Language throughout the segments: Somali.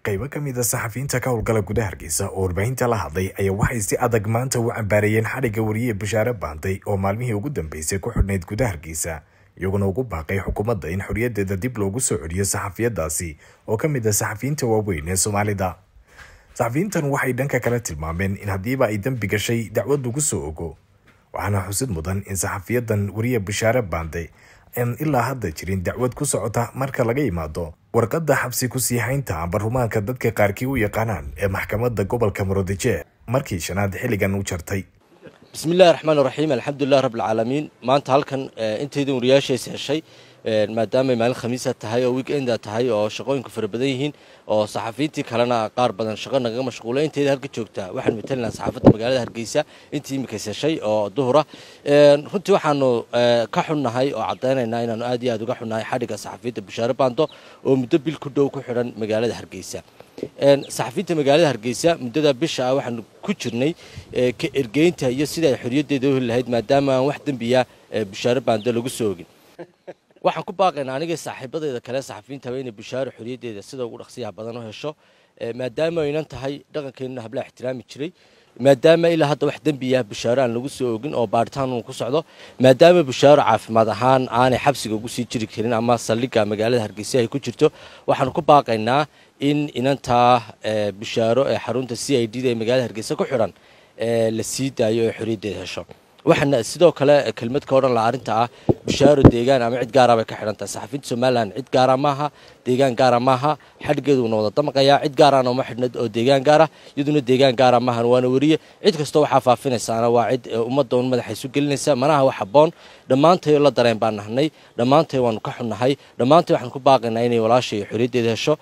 qaybo ka mid a saxafiyiinta ka howlgala gudaha hargeysa oo warbaahinta la hadlay ayaa waxay si adag maanta u cambaareeyeen xadhigga wariye bashaare baantay oo maalmihii ugu dambeysay ku xidhnayd gudaha hargeysa iyaguna ugu baaqay xukuumadda in xorriyadeeda dib loogu soo celiyo saxafiyadaasi oo ka mid ah saxafiyiinta waaweyn ee soomaalida saxafiyiintan waxay dhanka kale tilmaameen in haddiiba ay dembi gashay dacwad lagu soo ogo waxaana xusid mudan in saxafiyadan wariye bashaare baantay aan ilaa hadda jirin dacwad ku socota marka laga yimaado warqadda xabsi ku sii haynta barumaanka dadka qaarkii u yaqaanaan ee maxkamadda gobolka muradije markii shanaad xilligan u jartay bismi illahi raxmaan raxiim alxamdulilah rabbilcaalamiin maanta halkan intaydan wariyaashays heshay maadaamay maalin khamiisa tahay oo weekenda tahay oo shaqooyinku fara badan yihiin oo saxafiyiintii kalena qaar badan shaqo nagaga mashquula intayda halka joogtaa waxaan matalinaa saxaafadda magaalada hargeysa intii imikays heshay oo duhura runtii waxaanu ka xunnahay oo caddaynaynaa inaanu aad iyo aad uga xunnahay xadhigga saxafiyiinta bashaare baando oo muddo bil ku dhow ku xidhan magaalada hargeysa saxafiyiinta magaalada hargeysa muddada bisha ah waxaanu ku jirnay ka ergeynta iyo sida ay xorriyaddeeda u heli lahayd maadaama aan wax dembiya bashaare baando lagu soo ogin waxaan ku baaqaynaa aniga saaxiibadeeda kale saxafiyiintaba inay bashaaro xorriyaddeeda sida ugu dhaqsiyaha badan u hesho maadaama aynan tahay dhaqankeenuna hablaha ixtiraami jiray maadaama ilaa hadda wax dembiya bashaaro aan lagu soo ogin oo baaritaan uu ku socdo maadaama bashaaro caafimaad ahaan aanay xabsiga ugu sii jiri karin ama saldhigga magaalada hargeysa ay ku jirto waxaanu ku baaqaynaa in inantaa bashaaro ee xarunta c i d da ee magaalada hargeysa ku xidhan la sii daayo ee xorriyaddeeda hesho waxaana sidoo kale kelmad ka odhan laha arrinta ah bashaaro deegaan ama cid gaara bay ka xidhan tahay saxafiyiinta somalilan cid gaara maaha deegaan gaara maaha xadhiggeedu una wada damaqayaa cid gaarana uma xidhna oo deegaan gaara iyaduna deegaan gaara maahan waana weriye cid kastoo waxaa faafinaysaana waa cid ummadda un madaxa isu gelinaysa manaha wax habboon dhammaantay la dareen baan nahnay dhammaantay waanu ka xunnahay dhammaantay waxaan ku baaqaynaa inay walaasha iyo xorriyaddeeda hesho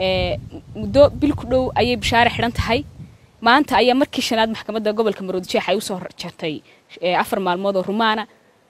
muddo bil ku dhow ayay bashaare xidhan tahay maanta ayaa markii shanaad maxkamadda gobolka maroodijeex ay usoo jartay afar maalmood oo rumaana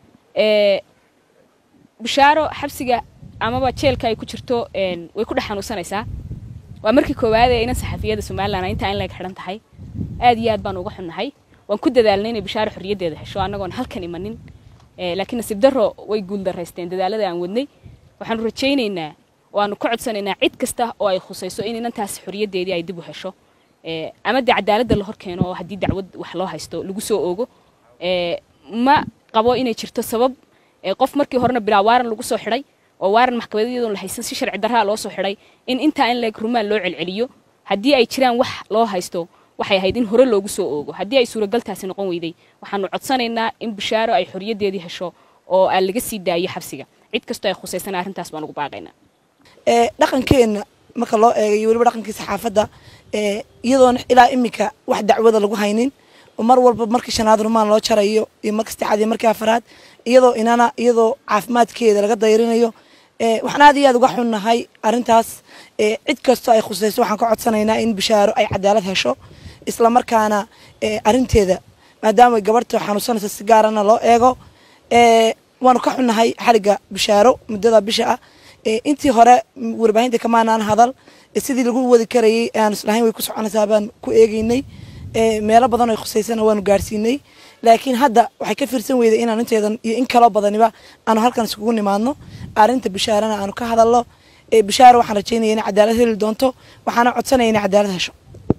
bashaaro xabsiga amaba jeelka ay ku jirto way ku dhex xanuunsanaysaa waa markii koowaad ee inan saxafiyada somalilan intaa in laga xidhan tahay aad iyo aad baan uga xunnahay waan ku dadaalnay inay bashaaro xorriyaddeeda hesho annagoon halkan imanin laakiin nasiib darro way guuldaraysteen dadaalada aan wadnay waxaanu rajaynaynaa waanu ka codsanaynaa cid kasta oo ay khusayso in inantaas xorriyaddeedii ay dib u hesho ama dee cadaaladda la hor keeno oo haddii dacwad wax loo haysto lagu soo oogo ma qabo inay jirto sabab qof markii horena bilaa waaran lagu soo xidhay oo waaran maxkamadyadon la haysan si sharci darraa loo soo xidhay in intaa in leeg rumaan loo celceliyo haddii ay jiraan wax loo haysto waxay ahayd in hore loogu soo oogo haddii ay suuragaltaasi noqon weyday waxaanu codsanaynaa in bashaaro ay xorriyaddeedii hesho oo aan laga sii daayo xabsiga cid kastoo ay khusaysana arrintaas baan ugu baaqaynaa dhaqankeenna marka loo eegayo weliba dhaqankii saxaafadda iyadoona ilaa iminka wax dacwada lagu haynin mar walba markii shanaad rumaan loo jarayo iyo marka saddexaad iyo markii afaraad iyadoo inana iyadoo caafimaadkeeda laga dayrinayo waxaan aad iyo aad uga xunnahay arrintaas cid kastoo ay khusayso waxaan ka codsanaynaa in bashaaro ay cadaalad hesho isla markaana arrinteeda maadaama gabadhta xanuunsanaysa si gaarana loo eego waanu ka xunnahay xarigga bashaaro muddada bisha ah intii hore warbaahinta kamaanaan hadal sidii lagu wadi karayay aan islahayn way ku soconaysaa baan ku eegeynay meelo badan oo khusaysana waanu gaarsiinay laakiin hadda waxay ka fiirsan weyday inaan inteedan iyo in kaloo badaniba aanu halkan iskugu nimaadno arrinta bashaarana aanu ka hadalno bashaaro waxaan rajaynaya inay cadaalad heli doonto waxaana codsanaya inay cadaalad hesho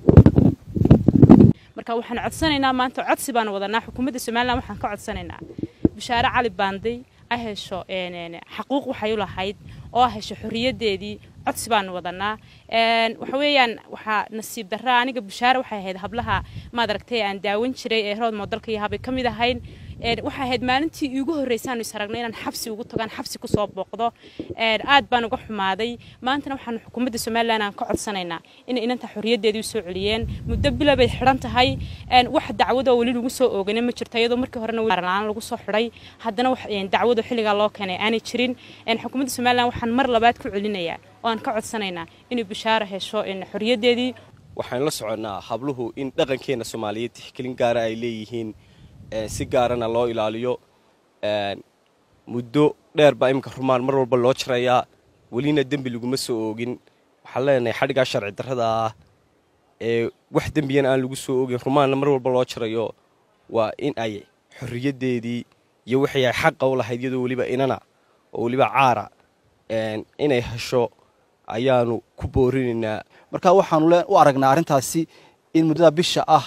marka waxaan codsanaynaa maanta codsi baan wadanaa xukuumadda somalilan waxaan ka codsanaynaa bashaare cali baanday a hesho xaquuq waxay u lahayd oo hesho xorriyaddeedii codsi baanu wadanaa waxa weeyaan waxaa nasiib darra aniga bashaare waxay ahayd hablaha maad aragtay aan daawan jiray ee rood moodalka iyo habay ka mid ahayn waxay ahayd maalintii iigu horreysaanu is aragnay inaan xabsi ugu tagaan xabsi kusoo booqdo aad baan uga xumaaday maantana waxaanu xukuumadda somalilan aan ka codsanaynaa inay inanta xorriyaddeedii usoo celiyeen muddo bila bay xidhan tahay wax dacwadoo weli lagu soo oogana ma jirto iyadoo markii horena aan lagu soo xidhay haddana dacwado xilligaa loo keenay aanay jirin xukuumadda somalilan waxaan mar labaad ku celinayaa oo aan ka codsanaynaa inay bashaaro hesho xorriyaddeedii waxaan la soconnaa habluhu in dhaqankeenna soomaaliyeed tixgelin gaara ay leeyihiin si gaarana loo ilaaliyo muddo dheer baa iminka rumaan mar walba loo jarayaa welina dembi laguma soo oogin waxaan leenahay xadhiggaa sharci darrada ah ee wax dembiyana aan lagu soo oogin rumaanna mar walba loo jarayo waa in ay xorriyaddeedii iyo wixii ay xaqa u lahayd iyadoo weliba inana oo weliba caara inay hesho ayaanu ku boorinaynaa marka waxaanu u aragnaa arrintaasi in muddada bisha ah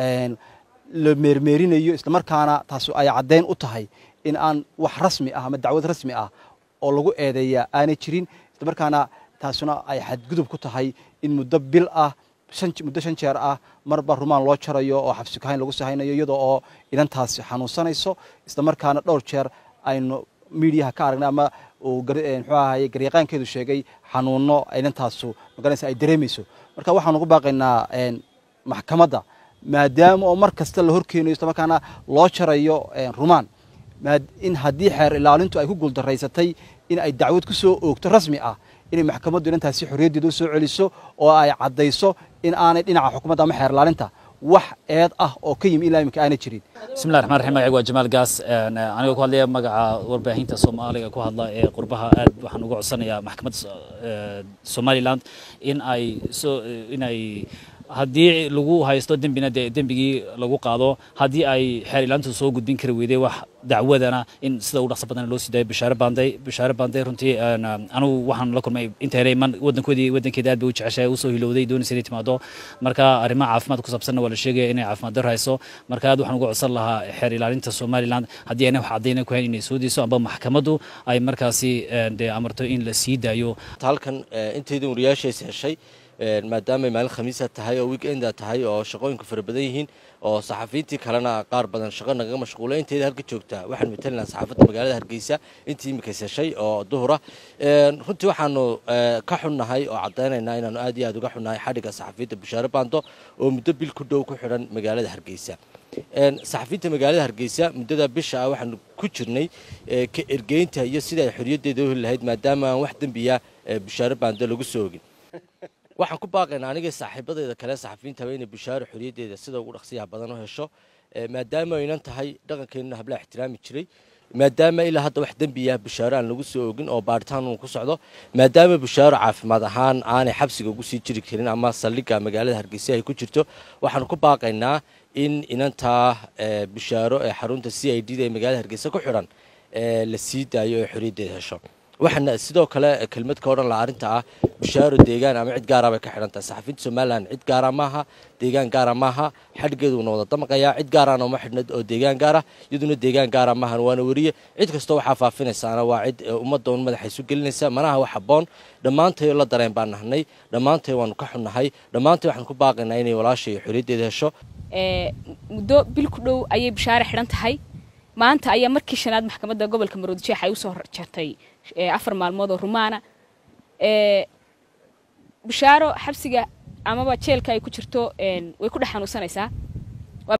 la meermeerinayo islamarkaana taasi ay caddayn u tahay in aan wax rasmi ah ama dacwad rasmi ah oo lagu eedeeya aanay jirin islamarkaana taasuna ay xadgudub ku tahay in muddo bil ah muddo shan jeer ah marba rumaan loo jarayo oo xabsi kahayn lagu sahaynayo iyadoo oo inantaasi xanuunsanayso islamarkaana dhowr jeer aynu miidiyaha ka aragnay ama uu muxuu ahaye garyaqaankeedu sheegay xanuuno inantaasu magaranaysa ay dareemayso marka waxaanu ku baaqaynaa maxkamadda maadaama oo mar kasta la horkeenayo islamarkaana loo jarayo rumaan in haddii xeer ilaalintu ay ku guuldaraysatay in ay dacwad ku soo oogto rasmi ah inay maxkamaddu inantaasi xorriyaddeeda u soo celiso oo ay caddayso in aanay dhinaca xukuumadda ama xeer ilaalinta wax eed ah oo ka yimi ilaa imika aanay jirin bismillahi raxmaan raxiim magaciga waa jamaal gaas anigoo ku hadlaya magaca warbaahinta soomaaliga ku hadla ee qurbaha aad waxaan uga codsanayaa maxkamadda somaliland in ay soo in ay haddii lagu haysto dembina dee dembigii lagu qaado haddii ay xeer ilaantu soo gudbin kari weyday wax dacwadana in sida ugu dhaqso badan loo sii daayo bishaare baanday bishaare baanday runtii anigu waxaan la kulmay inta hore man wadankoodii wadankeeda aad bay u jeceshahay usoo hilowday doonaysa inay timaado marka arrimaha caafimaad ku saabsanna waa la sheegaya inay caafimaad daro hayso marka aad waxaan uga codsan lahaa xeer ilaalinta somaliland haddii ayna wax caddayna ku hayn inay soo deyso amba maxkamaddu ay markaasi dee amarto in la sii daayo halkan intaydan wariyaashays heshay maadaamay maalin khamiisa tahay oo weekenda tahay oo shaqooyinku fara badan yihiin oo saxafiyiintii kalena qaar badan shaqo nagaga mashquula inteeda halka joogtaa waxaan matalinaa saxaafadda magaalada hargeysa intii imikays heshay oo duhura runtii waxaanu ka xunnahay oo caddaynaynaa inaanu aad iyo aad uga xunnahay xadhigga saxafiyiinta bishaare baando oo muddo bil ku dhow ku xidhan magaalada hargeysa saxafiyiinta magaalada hargeysa muddada bisha ah waxaanu ku jirnay ka ergeynta iyo sida ay xorriyaddeeda u heli lahayd maadaama aan wax dembiya bishaare baando lagu soo ogin waxaan ku baaqaynaa aniga saaxiibadeeda kale saxafiyiintaba inay bishaaro xorriyaddeeda sida ugu dhaqsiyaha badan u hesho maadaama aynan tahay dhaqankeenna hablaha ixtiraami jiray maadaama ilaa hadda wax dembiya bishaaro aan lagu soo ogin oo baaritaan uu ku socdo maadaama bishaaro caafimaad ahaan aanay xabsiga ugu sii jiri karin ama saldhigga magaalada hargeysa ay ku jirto waxaan ku baaqaynaa in inantaa bishaaro ee xarunta c i d da ee magaalada hargeysa ku xidhan la sii daayo ee xorriyaddeeda hesho waxaana sidoo kale kelmad ka odhan laha arrinta ah bishaaro deegaan ama cid gaara bay ka xidhan tahay saxafiyiinta somalilan cid gaara maaha deegaan gaara maaha xadhgeedu una wada damaqayaa cid gaarana uma xidhna oo deegaan gaara iyaduna deegaan gaara maahan waana weriye cid kastoo waxaa faafinaysaana waa cid ummadda un madaxa isu gelinaysa manaha wax habboon dhammaantay la dareen baan nahnay dhammaantay waanu ka xunnahay dhammaantay waxaan ku baaqaynaa inay walaasha iyo xorriyaddeeda hesho muddo bil ku dhow ayay bishaare xidhan tahay maanta ayaa markii shanaad maxkamadda gobolka maroodijeex ay usoo jartay afar maalmood oo rumaana bishaaro xabsiga amaba jeelka ay ku jirto way ku dhex xanuunsanaysaa